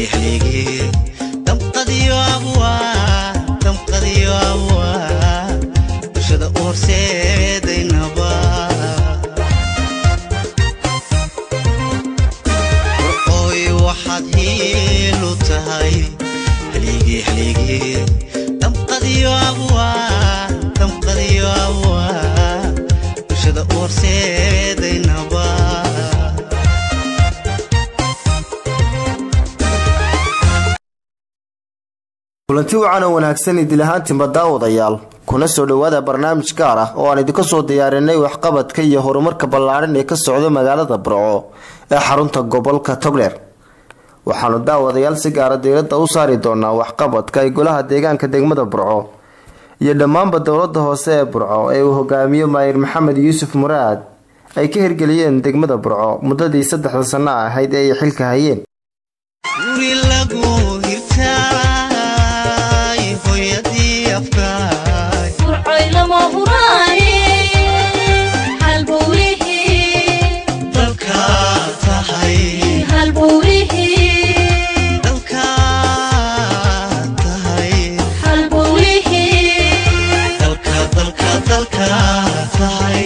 xligii damqadiyo abwaa damqadiyo abwaa bulshada u horseedaynaba warqooy waxaad hiilu tahay xligii xligii damqadiyo abwaa damqadiyo abwaa bulshada u horseedaynaba kulanti wacan oo wanaagsan idil ahaantiinba daawadayaal kuna soo dhowaada barnaamij gaar ah oo aan idinka soo diyaarinay waxqabadka iyo horumarka ballaadhan ee ka socda magaalada burco ee xarunta gobolka togdheer waxaanu daawadayaal si gaara diiradda u saari doonaa waxqabadka ay golaha deegaanka degmada burco iyo dhammaanba dowlada hoose ee burco ee uu hogaamiyo maayir maxamed yuusuf muraad ay ka hirgeliyeen degmada burco muddadii saddexda sanno ahayd ee ay xilka hayeen guri lagu hirtaay hooyadii afkaay dalka tahay dalka tahay dalka dalka dalka tahay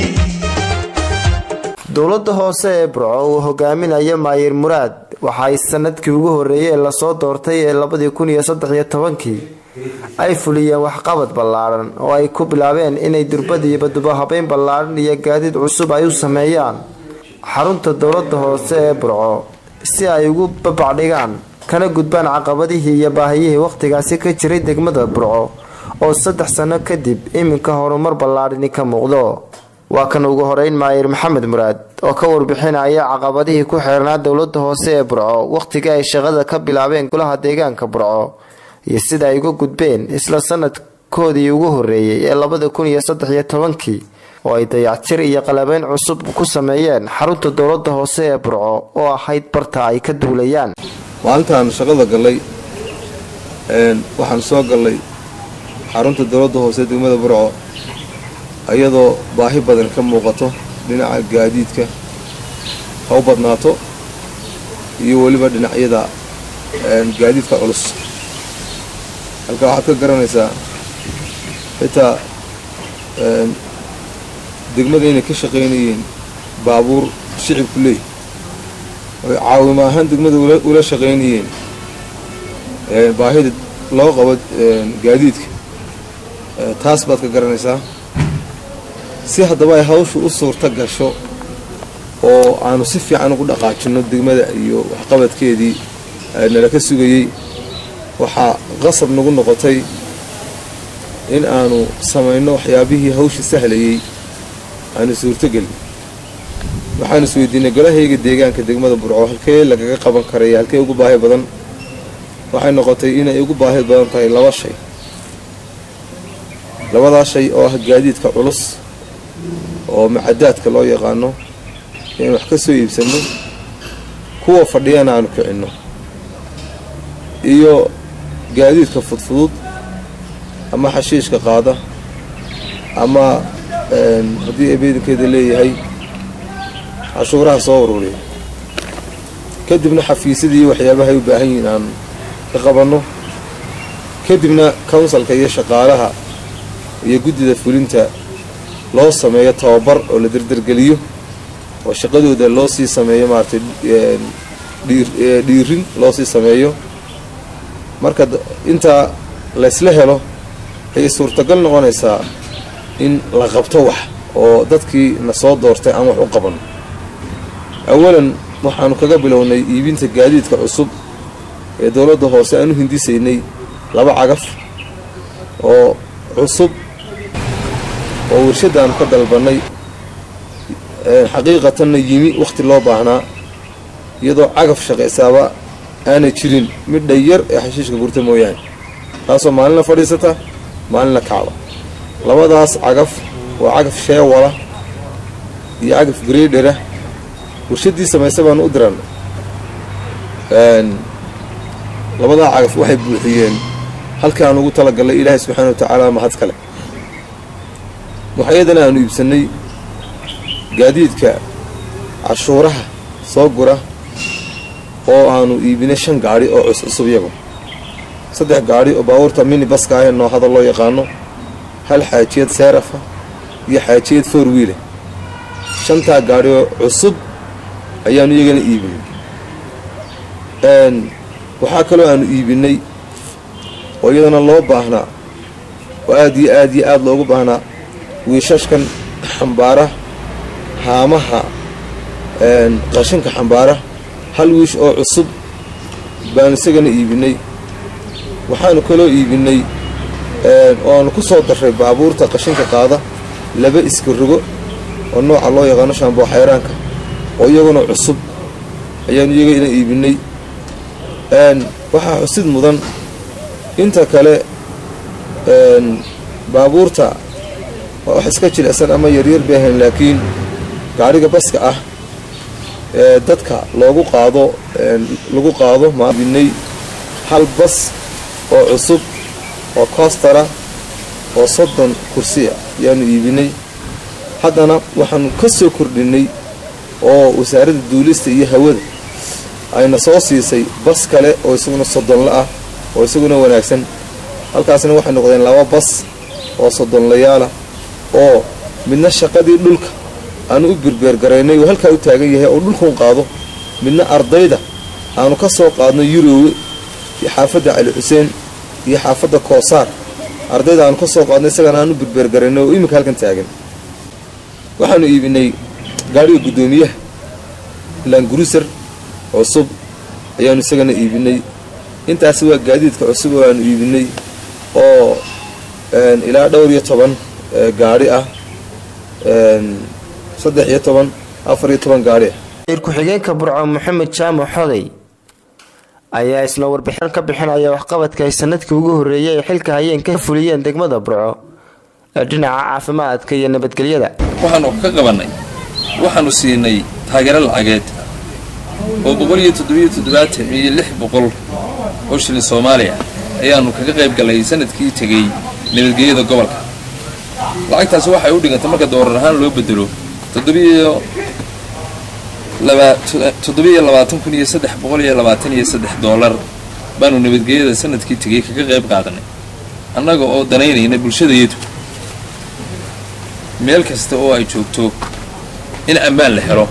dowlada hoose ee burco uu hogaaminaya maayir muraad waxa ay sanadkii ugu horeeyay ee lasoo doortay ee labadii kun iyo saddex iyo tobankii ay fuliyeen waxqabad ballaadhan oo ay ku bilaabeen inay durbadiiba dubahabeyn ballaadhan iyo gaadiid cusub ay u sameeyaan xarunta dowlada hoose ee burco si ay ugu babacdhigaan kana gudbaan caqabadihii iyo baahiyihii wakhtigaasi ka jiray degmada burco oo saddex sano kadib iminka horumar ballaadhani ka muuqdo waa kan ugu horeyn maayir maxamed muraad oo ka warbixinaya caqabadihii ku xeernaa dowlada hoose ee burco wakhtigii ay shaqada ka bilaabeen golaha deegaanka burco iyo sida ay uga gudbeen isla sanadkoodii ugu horeeyey ee labada kun iyo saddex iyo tobankii oo ay dayactir iyo qalabeyn cusub ku sameeyeen xarunta dowlada hoose ee burco oo ahayd barta ay ka duulayaan maalintaan shaqada gallay waxaan soo gallay xarunta dowladda hoose degmada burco iyadoo baahi badan ka muuqato dhinaca gaadiidka ha u badnaato iyo weliba dhinacyada gaadiidka culus halka waxaad ka garanaysaa xitaa degmada inay ka shaqaynayeen baabuur shicibku leey oy caawimo ahaan degmada ula shaqaynayeen baahida loo qabo gaadiidka taas baad ka garanaysaa si haddaba ay hawshu u suurta gasho oo aanu si fiican ugu dhaqaajinno degmada iyo waxqabadkeedii nala ka sugayey waxaa qasab nagu noqotay in aanu samayno waxyaabihii hawsha sahlayey aanu suurtogelin waxaanu isweydiinay golahayga deegaanka degmada burco halkee lagaga qaban karaya halkee ugu baahi badan waxay noqotay inay ugu baahi badan tahay laba shay labadaa shay oo ah gaadiidka culus oo macadaadka loo yaqaano inaan wax ka soo iibsanno kuwa fadhiyana aanu kicinno iyo gaadiidka fudfudud ama xashiishka qaada ama haddii ebeedankeeda leeyahay cashuuraha soo ururiya kadibna xafiisyadii iyo waxyaabahay u baahan yihiin aan ka qabanno kadibna counsalka iyo shaqaalaha iyo guddida fulinta loo sameeyo tababar oo la derdergeliyo oo shaqadooda loo sii sameeyo maaragtay dhiirin loo sii sameeyo marka intaa laysla helo ayay suurtagal noqonaysaa in la qabto wax oo dadkii na soo doortay aan wax u qabanno awalan waxaanu kaga bilownay iibinta gaadiidka cusub ee dowladda hoose aan u hindisaynay laba cagaf oo cusub oo warshadaanu ka dalbannay xaqiiqatanna yimi wakhti loo baahnaa iyadoo cagaf shaqaysaaba aanay jirin midha yar ee xashiishka gurta mooyaane taasoo maalinla fadhiisata maalinla kacda labadaas cagaf waa cagaf sheewala iyo cagaf greedhera warshaddii samaysa baanu u diran labadaa cagaf waxay buuxiyeen halkii aan ugu talagallay ilaahay subxaana wa tacaala mahad kale waxayadana aanu iibsannay gaadiidka cashuuraha soo gura oo aanu iibinay shan gaadhi oo cuscusub iyagu saddex gaadhi oo baabuurta mini baska ah ee noohada loo yaqaano hal xaajiyad seerafa iyo xaajiyad four wiile shantaa gaadhi oo cusub ayaanu iyagana iibinay waxaa kaloo aanu iibinay oo iyadana loo baahnaa oo aad iyo aad iyo aad loogu baahnaa wiishashkan xambaara haamaha qashinka xambaara hal wiish oo cusub baanu isagana iibinay waxaanu kaloo iibinay oo aanu ku soo darray baabuurta qashinka qaada laba iskarogo oo nooca loo yaqaano shaamboo xayraanka oo iyaguna cusub ayaanu iyagana iibinay waxaa xusid mudan inta kale baabuurta waa wax iska jilicsan ama yaryar bay ahayn laakiin gaadhiga baska ah ee dadka loogu qaado lagu qaado maabinay hal bas oo cusub oo koostara oo soddon kursiya ayaanu iibinay haddana waxaanu ka soo kordhinay oo wasaaradda duulista iyo hawada ayna soo siisay bas kale oo isaguna soddonla ah oo isaguna wanaagsan halkaasna waxay noqdeen laba bas oo soddonlayaalah oo midna shaqadii dhulka aanu u birbeergaraynay oo halkaa u taagan yahay oo dhulkuun qaado midna ardayda aanu ka soo qaadno yurowe iyo xaafadda cali xuseen iyo xaafadda koosaar ardayda aanu ka soo qaadno isagana aanu birbeergaraynay oo iminka halkan taagan waxaanu iibinay gaadhiga guddoomiyaha laanguruser cusub ayaanu isagana iibinay intaasi waa gaadiidka cusub oo aanu iibinay oo ilaa dhowr iyo toban gaadhi ah saddex iyo toban afar iyo toban gaadhi ah wasiir ku-xigeenka burco maxamed jaamac xoday ayaa isna warbixin ka bixinaya waxqabadka ay sanadkii ugu horreeyay ay xilka hayeen ka fuliyeen degmada burco ee dhinaca caafimaadka iyo nabadgelyada waxaanu ka qabannay waxaanu siinay taageero lacageed oo boqol iyo toddobiyo toddobaatan iyo lix boqol oo shilin soomaaliya ayaannu kaga qayb gallay sanadkii tegey nabadgelyada gobolka lacagtaasi waxay u dhigantay marka doorar ahaan loo bedelo toddobiyo toddobiyo labaatan kun iyo saddex boqol iyo labaatan iyo saddex doolar baanu nabadgelyada sanadkii tegey kaga qayb qaadanay annaga oo danaynayna bulshadayadu meel kasta oo ay joogto in ammaan la helo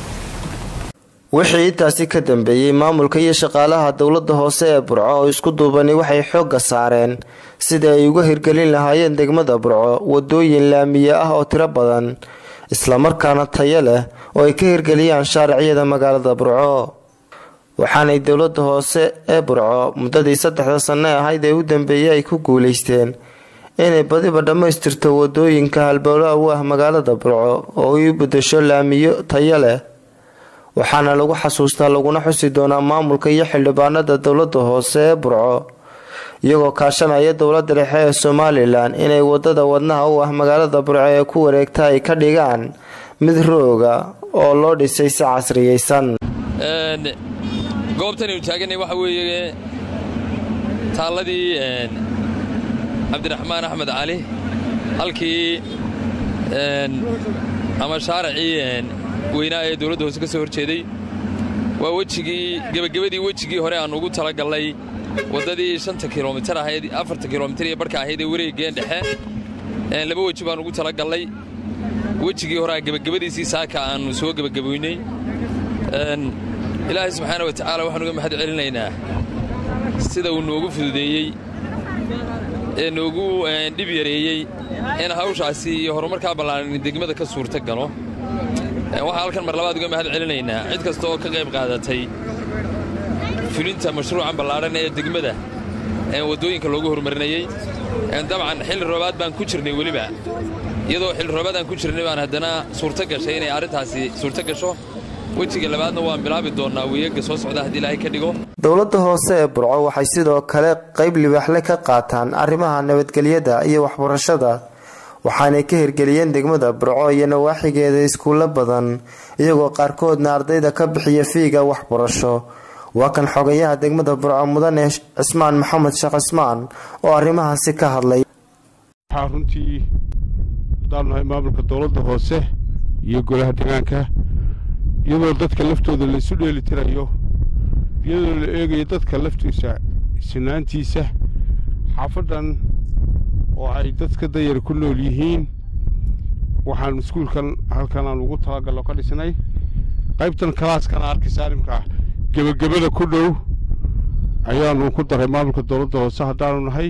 wixii intaasi ka dambeeyey maamulka iyo shaqaalaha dowladda hoose ee burco oo isku duubani waxay xoogga saareen sidai ay uga hirgelin lahaayeen degmada burco wadooyin laamiye ah oo tiro badan islamarkaana tayo leh oo ay ka hirgeliyaan shaariciyada magaalada burco waxaanay dowladda hoose ee burco muddadii saddexda sanno ahayd ee u dambeeyey ay ku guulaysteen inay badiba dhammaystirto wadooyinka halbowlaha u ah magaalada burco oo ay u bedesho laamiyo tayo leh waxaana lagu xasuustaa laguna xusi doonaa maamulka iyo xildhibaanada dowladda hoose ee burco iyagoo kaashanaya dowladda dhexe ee somalilan inay wadada wadnaha u ah magaalada burco ee ku wareegta ay ka dhigaan mid rooga oo loo dhisay si casriyeysan goobtanaynu taaganay waxa weeye taalladii cabdiraxmaan axmed cali halkii ama shaaracii weynaa ee dowladda hoose ka soo hor jeeday waa wejigii gebagabadii wejigii hore aan ugu talagallay waddadii shanta kilomitar ahayd afarta kilomitar iyo barhka ahayd ee wareegeen dhexe laba weji baan ugu talagallay wejigii horea gebagabadiisii saaka aannu soo gebagaboynay ilaahay subxaana wa tacaala waxaan uga mahad celinaynaa sida uu noogu fududeeyey ee noogu dhib yareeyey in hawshaasi iyo horumarkaa ballaaran degmada ka suurta galo waxaa halkan mar labaad uga mahad celinaynaa cid kasta oo ka qayb qaadatay fulinta mashruucan ballaadhan ee degmada waddooyinka loogu horumarinayey dabcan xilli roobaad baan ku jirnay weliba iyadoo xilli roobaad aan ku jirnay baan haddana suurto gashay inay arrintaasi suurto gasho wejiga labaadna waan bilaabi doonnaa weeyaga soo socda haddii ilaahay ka dhigo dowladda hoose ee burco waxay sidoo kale qayb libaaxle ka qaataan arrimaha nabadgelyada iyo waxbarashada waxaanay ka hirgeliyeen degmada burco iyo nawaaxigeeda iskuulo badan iyagoo qaarkoodna ardayda ka bixiya fiiga waxbarasho waa kan xogayaha degmada burco mudane cismaan maxamed sheekh cismaan oo arrimahaasi ka hadlay waxaa runtii hadaan nahay maamulka dowladda hoose iyo golaha deegaanka iyadoo dadka laftooda laysu dheelitirayo iyadoo la eegayo dadka laftiisa sinaantiisa xaafaddan oo ay dadka dayar ku nool yihiin waxaan iskuulkan halkan aan ugu talagallo ka dhisnay qaybtan kalaaskana arkaysaa imka gebagabada ku dhow ayaanu ku daray maamulka dowladda hoose haddaanu nahay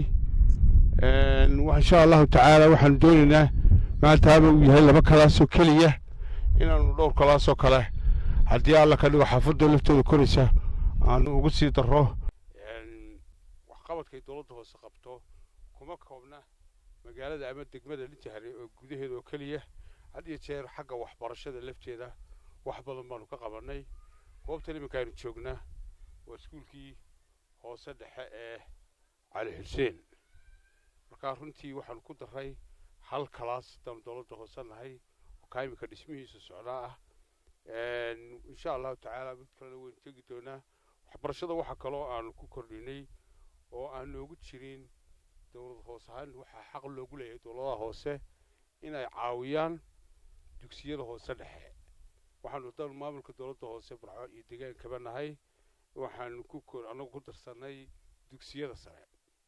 insha allahu tacaala waxaanu doonaynaa maantaaba uu yahay laba kalaasoo keliya inaanu dhowr kalaasoo kale haddii alla ka dhigo xaafadda laftooda koraysa aanu ugu sii darro waxqabadkay dowladda hoose qabto kuma koobna magaalada ama degmada lijahre oo gudaheeda oo keliya had iyo jeer xagga waxbarashada lafteeda wax badan baanu ka qabannay goobtan iminka aynu joognaa waa iskuulkii hoose dhexe ee cali xuseen markaa runtii waxaanu ku darray hal kalaas haddaanu dowladda hoose nahay oo kaa iminka dhismihiisa socdaa ah insha allahu tacaala mid kalena waynu tegi doonaa waxbarashada waxa kaloo aanu ku kordhinay oo aan noogu jirin dowlad hoos ahaan waxaa xaq loogu leeyahay dowladaha hoose inay caawiyaan dugsiyada hoose dhexe waxaanu dan maamulka dowladda hoose barco iyo degaankaba nahay waxaanu ku annagu ku darsannay dugsiyada sare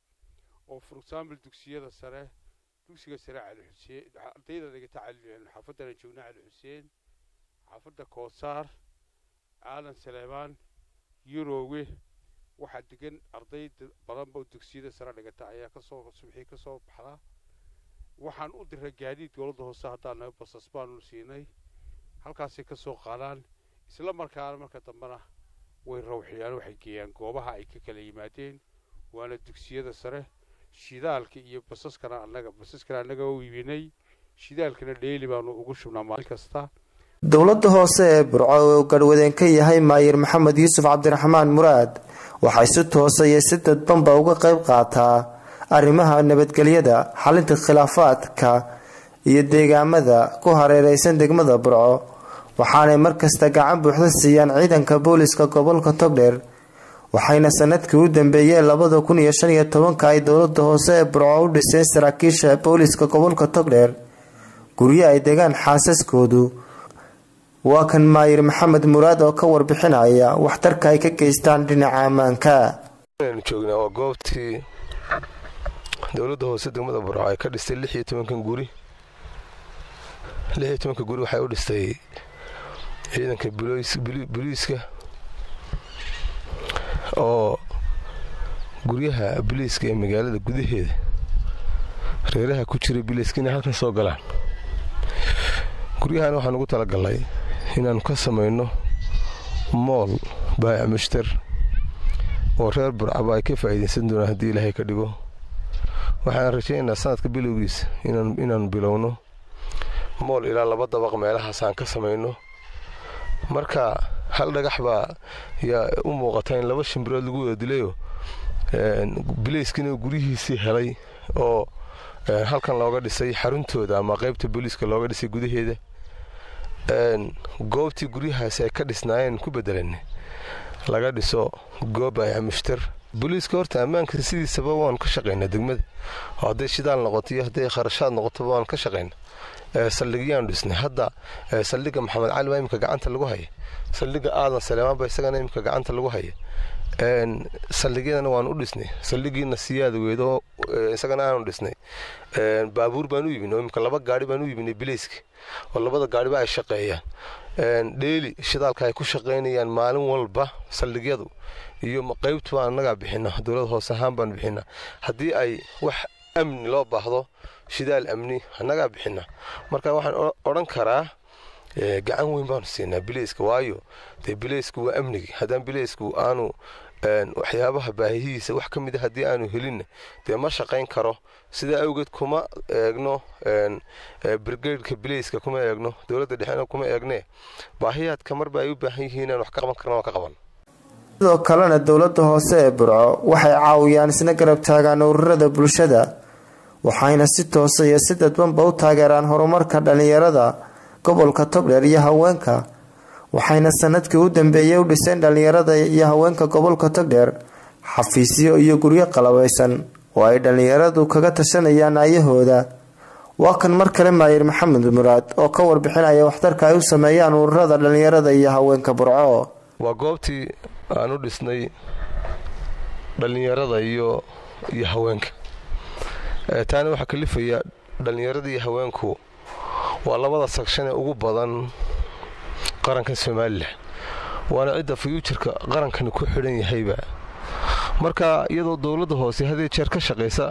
oo for example dugsiyada sare dugsiga sare cali xuseen ardayda dhigata xaafaddan aan joogna cali xuseen xaafadda koosaar aadan saleebaan yuroowe waxaa degan arday badanba dugsiyada sare dhigata ayaa kasoo subxii ka soo baxda waxaan u diray gaadiid dowladda hoose haddaan nahay basas baanu siinay halkaasay ka soo qaadaan isla markaana marka dambena way rawxiyaan waxay geeyaan goobaha ay ka kala yimaadeen waana dugsiyada sare shidaalka iyo basaskana annaga basaskana annaga u iibinay shidaalkana dheeli baanu ugu shubnaa maalin kasta dowladda hoose ee burco oo garhwadeen ka yahay maayir maxamed yuusuf cabdiraxmaan muraad waxay si toosa iyo si dadbanba uga qayb qaataa arrimaha nabadgelyada xalinta khilaafaadka iyo deegaamada ku hareereysan degmada burco waxaanay markasta gacan buuxda siiyaan ciidanka booliska gobolka togdheer waxayna sanadkii u dambeeyeen labada kun iyo shan iyo tobanka ay dowlada hoose ee burco u dhiseen saraakiisha booliska gobolka togdheer guryo ay degaan xaasaskoodu waa kan maayir maxamed muraad oo ka warbixinaya waxtarka ay ka geystaan dhinaca ammaanka aynu joognaa waa goobtii dowladda hoose degmada burco ay ka dhistay lix iyo tobankan guri lix iyo tobanka guri waxay u dhistay ciidanka boliiska oo guryaha boliiska ee magaalada gudaheeda reeraha ku jira biliiska inay halkan soo galaan guryahan waxaan ugu talagalnay inaannu ka samayno mool baayac mushtar oo reer burcaba ay ka faa'iidaysan doonaan haddii ilaahay ka dhigo waxaan rajaynaynaa sanadka bilowgiisa inaannu bilowno mool ilaa laba dabaq meelahaas aan ka samayno marka hal dhagax baa yaa u muuqata in laba shimbirood lagu wada dilayoo bilayskina guryihiisii helay oo halkan looga dhisay xaruntooda ama qaybta booliiska looga dhisay gudaheeda goobtii guryahaasi ay ka dhisnaayeen ku bedelan laga dhiso goob ay mushtar booliiska horta ammaanka sidiisaba waan ka shaqaynaa degmada oo hadday shidaal noqoto iyo hadday kharashaad noqotoba waan ka shaqaynaa saldhigyaanu dhisnay hadda saldhigga maxamed cali baa imika gacanta lagu haya saldhigga aadan saleemaan baa isagana imika gacanta lagu haya saldhigyadana waanu u dhisnay saldhigiina siyaada weedo isagana aanu dhisnay baabuur baan u iibinay oo imika laba gaari baan u iibinay bilayska oo labada gaariba ay shaqeeyaan dheeli shidaalka ay ku shaqaynayaan maalin walba saldhigyadu iyo qaybtu baan annagaa bixina dowlad hoose ahaan baan bixina haddii ay wax amni loo baahdo shidaal amni annagaa bixina marka waxaan odhan karaa gacan weyn baanu siinaa bilayska waayo dee bilaysku waa amnigi haddaan bilaysku aanu waxyaabaha baahihiisa wax ka mida haddii aanu helinna dee ma shaqayn karo sidaa awgeed kuma eegno brigadeka bilayska kuma eegno dowladda dhexena kuma eegne baahiyaadka marba ay u baahan yihiin inaan wax ka qaban karna waa ka qaban sidoo kalena dowlada hoose ee burco waxay caawiyaan isna garab taagaan ururada bulshada waxayna si toosa iyo si dadbanba u taageeraan horumarka dhalinyarada gobolka togdheer iyo haweenka waxayna sanadkii u dambeeyay u dhiseen dhalinyarada iyo haweenka gobolka togdheer xafiisyo iyo guryo qalabaysan oo ay dhalinyaradu kaga tashanayaan ayahooda waa kan mar kale maayir maxamed muraad oo ka warbixinaya waxtarka ay u sameeyaan ururada dhalinyarada iyo haweenka burco waa goobtii aan u dhisnay dhallinyarada iyo iyo haweenka taana waxaa kalifaya dhallinyarada iyo haweenku waa labada sagshan ee ugu badan qarankan somalilan waana cidda fayuujarka qarankani ku xidhan yahayba marka iyadoo dowladda hoose hadii jeer ka shaqaysa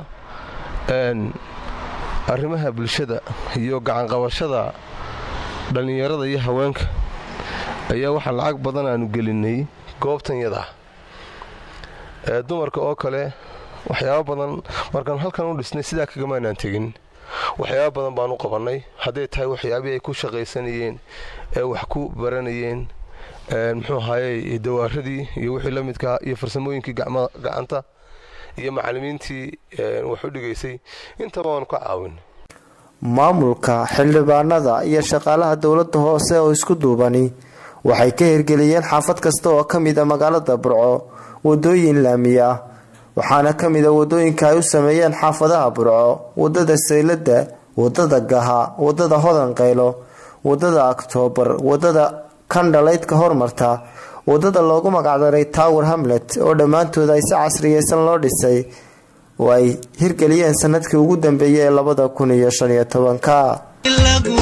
arrimaha bulshada iyo gacanqabashada dhallinyarada iyo haweenka ayaa waxaa lacag badan aanu gelinay goobtan yadaa dumarka oo kale waxyaaba badan markaan halkan u dhisnay sidaa kagamaanaan tegin waxyaaba badan baan u qabannay hadday tahay waxyaabihii ay ku shaqaysanayeen ee wax ku baranayeen muxuu ahaaye dawaaradii iyo wixii la midkaa iyo farsamooyinkii gacanta iyo macallimiintii wax u dhigaysay intaba waanu ka caawin maamulka xildhibaanada iyo shaqaalaha dowladda hoose oo isku duubani waxay ka hirgeliyeen xaafad kasta oo ka mid a magaalada burco wadooyin laami ah waxaana ka mid a wadooyinka ay u sameeyeen xaafadaha burco wadada saylada wadada gaha wadada hodan qaylo wadada oktoobar wadada kandhalaydka hormarta wadada loogu magacdaray tower hamlet oo dhammaantood ay si casriyeysan loo dhisay oo ay hirgeliyeen sanadkii ugu dambeeyay ee labada kun iyo shan iyo tobanka lagu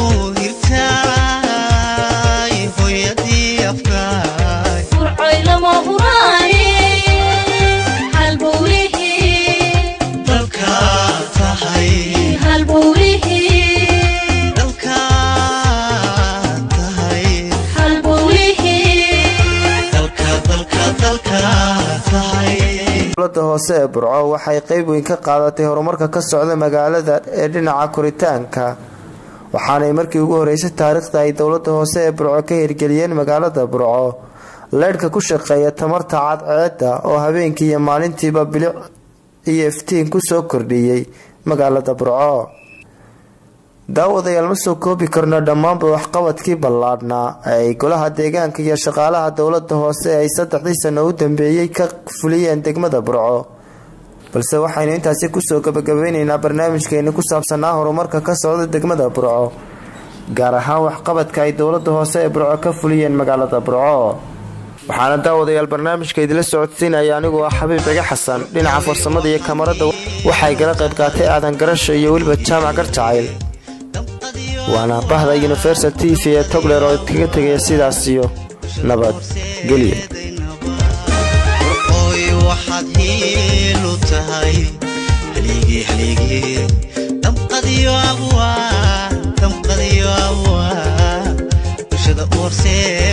hirtaay hooyadii afkaay dalka tahay dalka tahay dalka dalka dalka tahay dowlada hoose ee burco waxay qeyb weyn ka qaadatay horumarka ka socda magaalada ee dhinaca koritaanka waxaanay markii ugu horeysay taariikhda ay dowlada hoose ee burco ka hirgeliyeen magaalada burco leydhka ku shaqeeya tamarta cadceeda oo habeenkii iyo maalintiiba bilic iyo iftiin kusoo kordhiyey magaalada burco daawadayaal ma soo koobi karno dhammaanba waxqabadkii ballaadhnaa ee ay golaha deegaanka iyo shaqaalaha dowlada hoose ay saddexdii sano u dambeeyey ka fuliyeen degmada burco balse waxaynu intaasi kusoo gabagabeyneynaa barnaamijkeeni ku saabsanaa horumarka ka socda degmada burco gaar ahaan waxqabadka ay dowlada hoose ee burco ka fuliyeen magaalada burco waxaana daawadayaal barnaamijka idila socodsiinaya anigoo ah xabiib ciga xasan dhinaca farsamada iyo kamarada waxay gala qayb qaatay aadan garasho iyo weliba jaamac garjacayl waana bahda universal t v ee togler oo kaga tegaya sidaas iyo nabad gelyo warqooy waxaad hiilu tahay haligii haligii damqadiyo abwaa damqadiyo abwaa bulshada u horseed